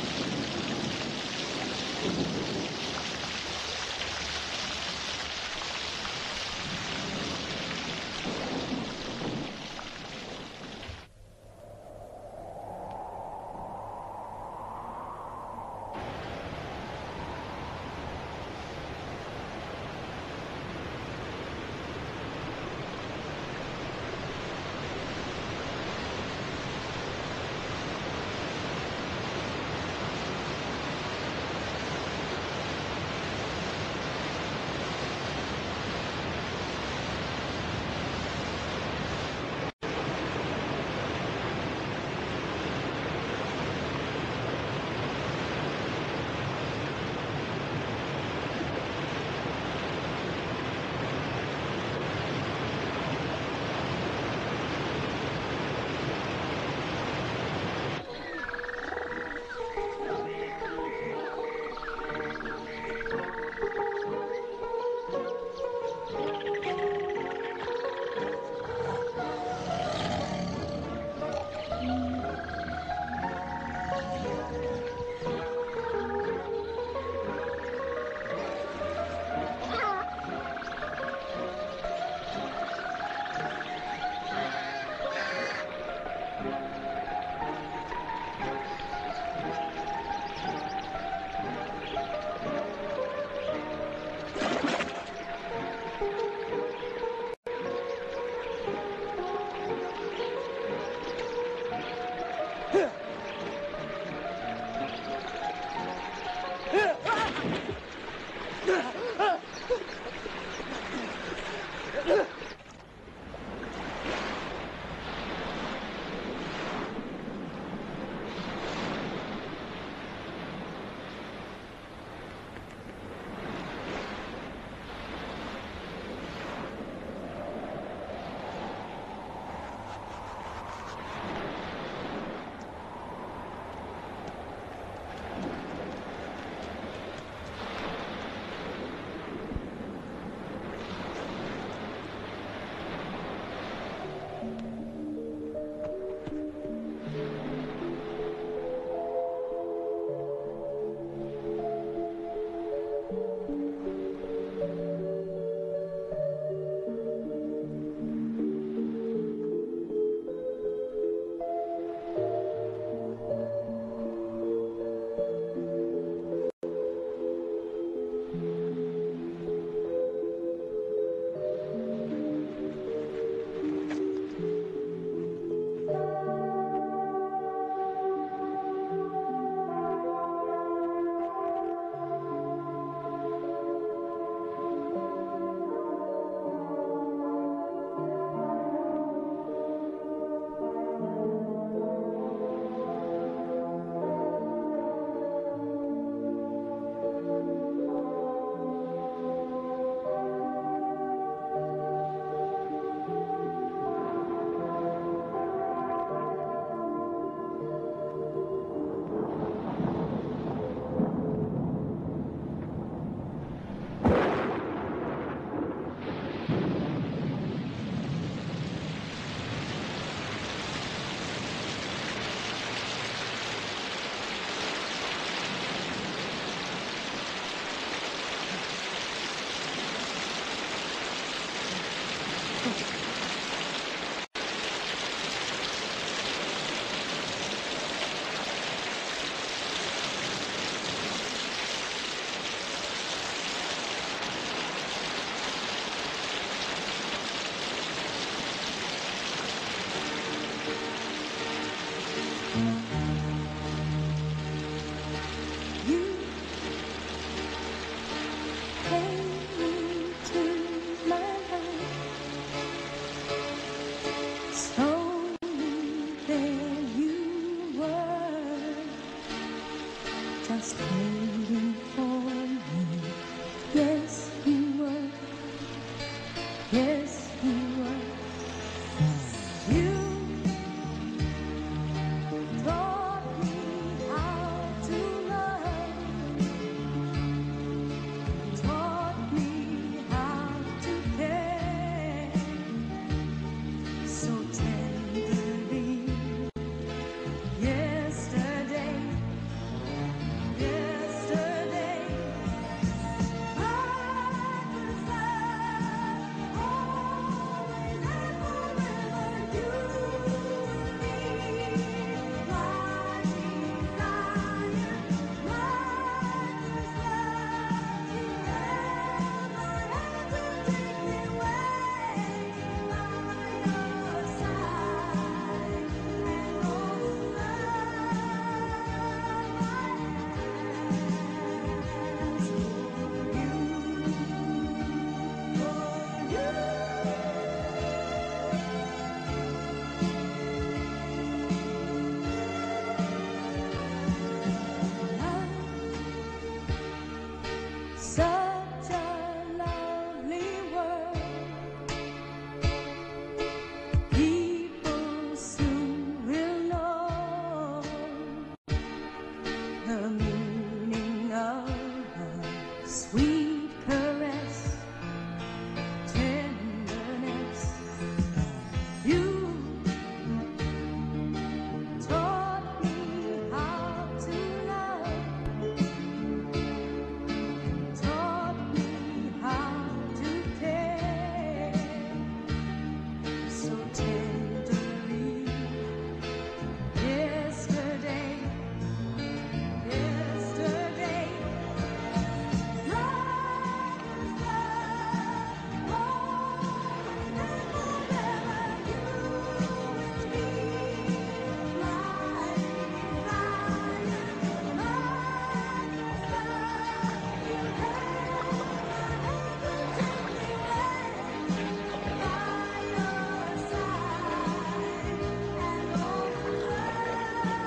Yesterday the meaning of a sweet caress, tenderness. You taught me how to love, taught me how to care so tenderly. Yesterday, yesterday, love is love, always and forever. You and me, my desire. Love is love, you held my hand tenderly by your side, and all the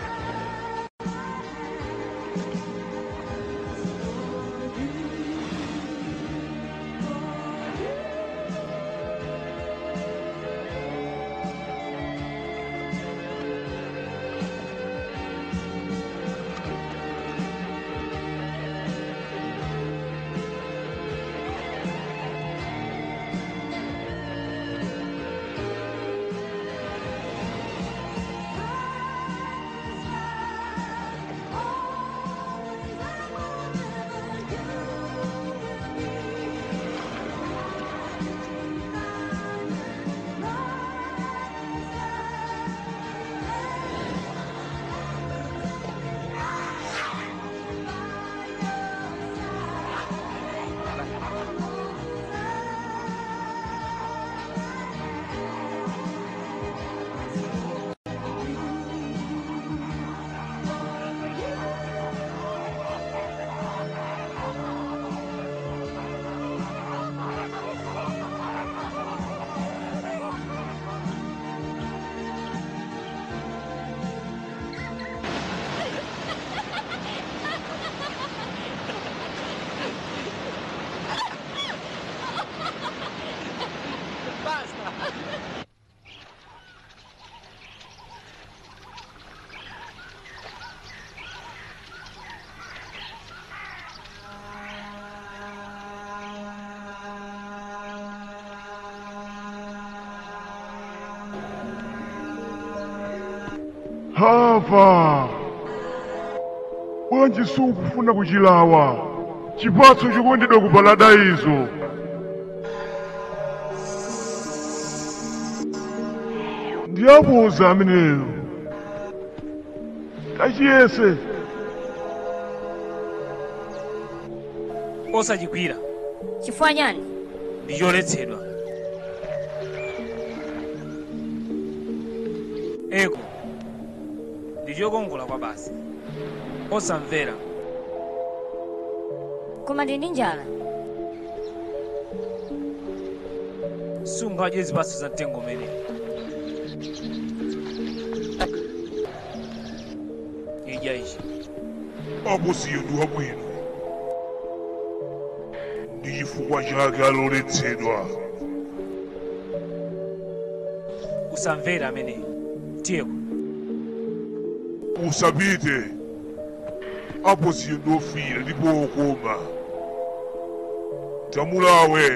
hava bwanji sukufuna kuchilawa chipatso chikondedwa ku paladaizo ndiyabuza ameneyo tachiyese osachigwira chifukwa chani ndi choletsedwa eko ndi chokongola kwa basi osamvera koma ndi ndi njala sungadye zipatso za mtengo umene idya ichi apo siyo ndi wabwino ndi chifukwa chake aloletsedwa usamvera ameneyo tiyeko usapite apo siyo ndofira ndipo okoma tamulawe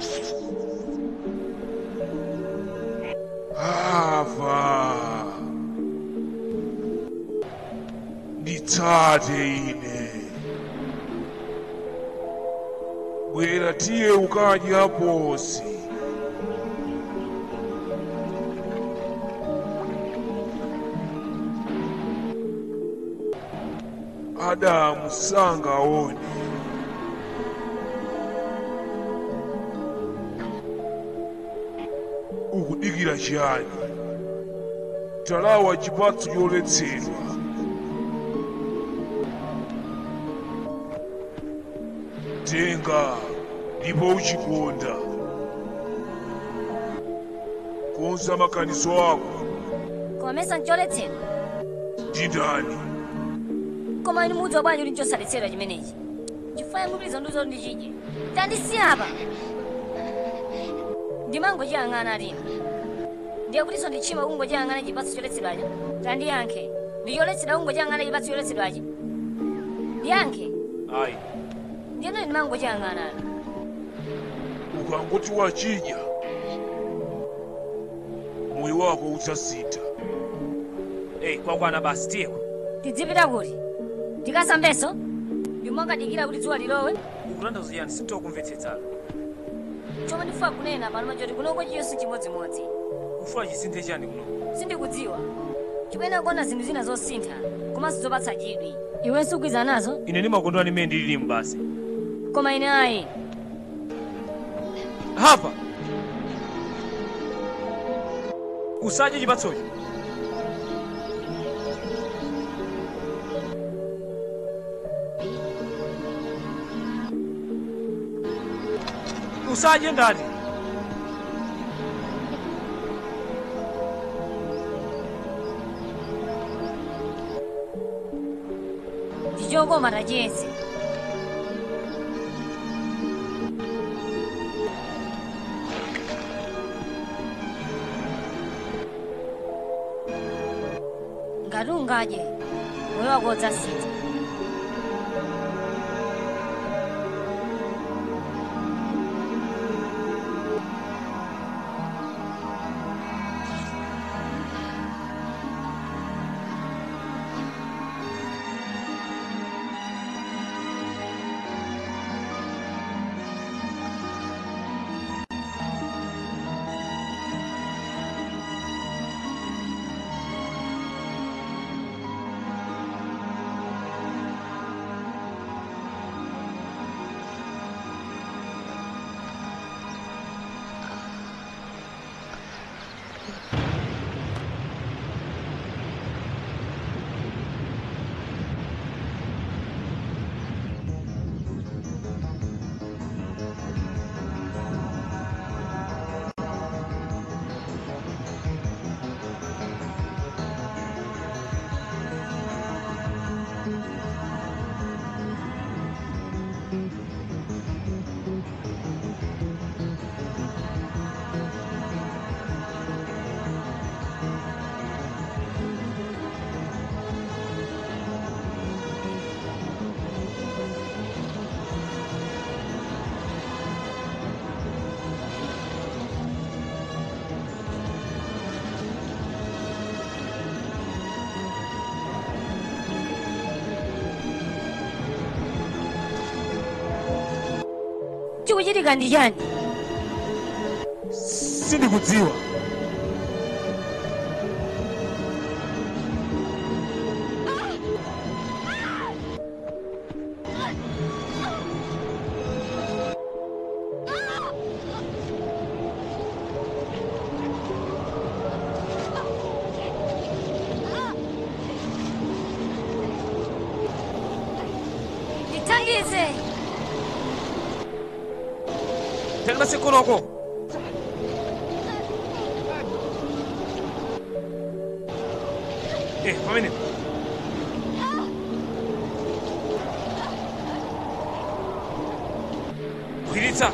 Hava. Nditsate ine. Bwera tiye ukadya posi. Adamu sangaone. ukudikira chiyani talawa chipatso choletsedwa tenga ndipo uchikonda konza maganizo ako komesa ncholetsedwa ndi ndani koma inu mudzi wa bwanji uli nchosaletsedwa chimenechi chifukwa mupiliza ndizo ndichidye tandisiya apa ndimangochiyang'ana lino ndiye kutinso ndichima kungochiyang'ana chipatso choletsedwacho tandiyankhe ndi choletsedwa kungochiyang'ana chipatso choletsedwachi ndiyankhe ayi ndiyeno ndimangochiyang'ana ukangoti wachidya moyo wako udzasintha eyi kwakwana basi tiyeko tidzipita kuti tikasambenso ndimangadikira kuti dzuwa lilowe ukutanthauza chiyani sintokumvetsetsana chomwe ndifuna kunena pano machoti kunoko chiyonse chimodzimodzi kufuna chisinthe chiyani kuno sindikudziwa chikuyenera kuona zinthu zina zosintha komanso zopatsa chidwi iwenso ukwiza nazo ine ndimakondwa ndi mmene ndililimu basi koma ine ayi hapa usadye chipatsocho usadye ndati ndichokoma tachiyese ngati ungadye moyo wako udzasintha chikuchitika ndi chani sindikudziwa ndithandize tengera sikoloko eh pamene kwiritsa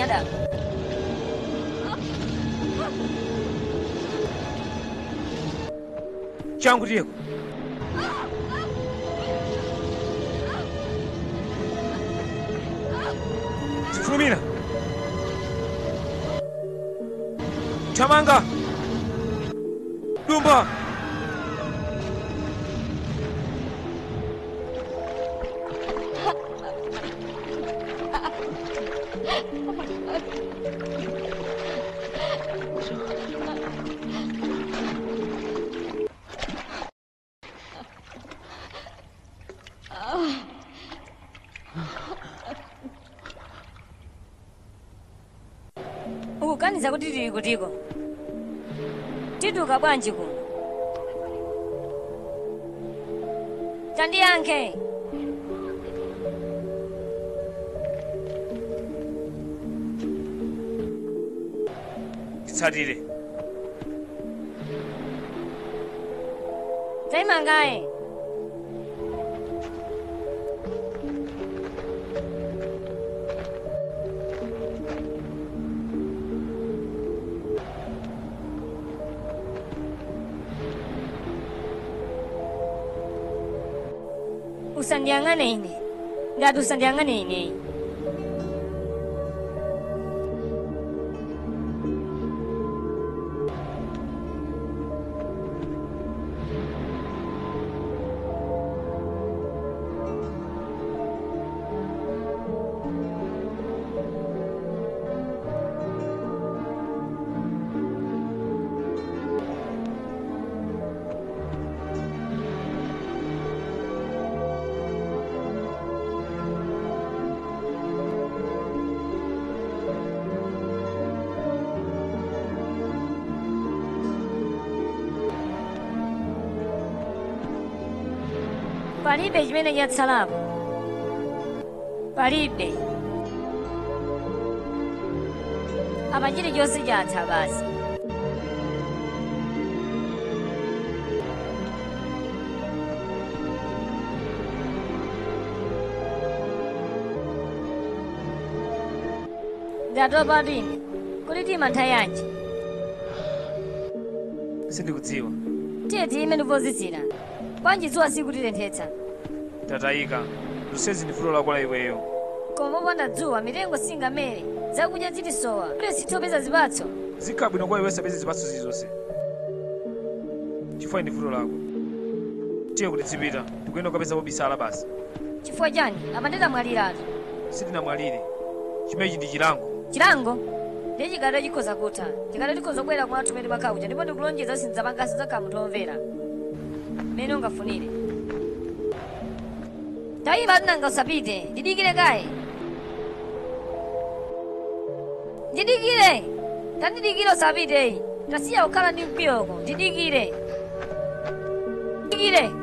ada changu Diego. Fulumina. Chamanga. Dumba. ukukaniza kuti tili kutiko tituka bwanji kuno tandiyankhe Titsatire. tayimangaye usandiyang'ane ine ngati usandiyang'ane ineyi palibe chimene chatsalapo palibe apa chilichonse chatha basi ndatopa tine kuti timantha yanji Sindikudziwa. tiye tiyime ndipozizira bwanji dzuwa sikutitenthetsa Tatayika. Lusezi ndi fulo lako la iweyo. koma popanda dzuwa mitengo singamere zakudya zitisowa kuti sitopeza zipatso Zikabwino kwa iwe sabezi zipatso zilizonse. Chifukwa ndi fulo lako. Tiye kuti zipita. Tikuyenda kukapeza pobisala basi. chifukwa chani apa nditamwaliratu Sitinamwalire. Chimenechi ndi chilango. chilango ndiye chikata chikhoza kutha chikata chikhoza kubwera kwa anthu pene pakhaucha ndipo ndikulonjeza sindzapangasi zakhala munthu omvera mmene ungafunire tayima tinanga usapite ndidikire kaye ndidikire tandidikire usapite tasiya kukhala ndi mpiyoko ndidikire ndidikire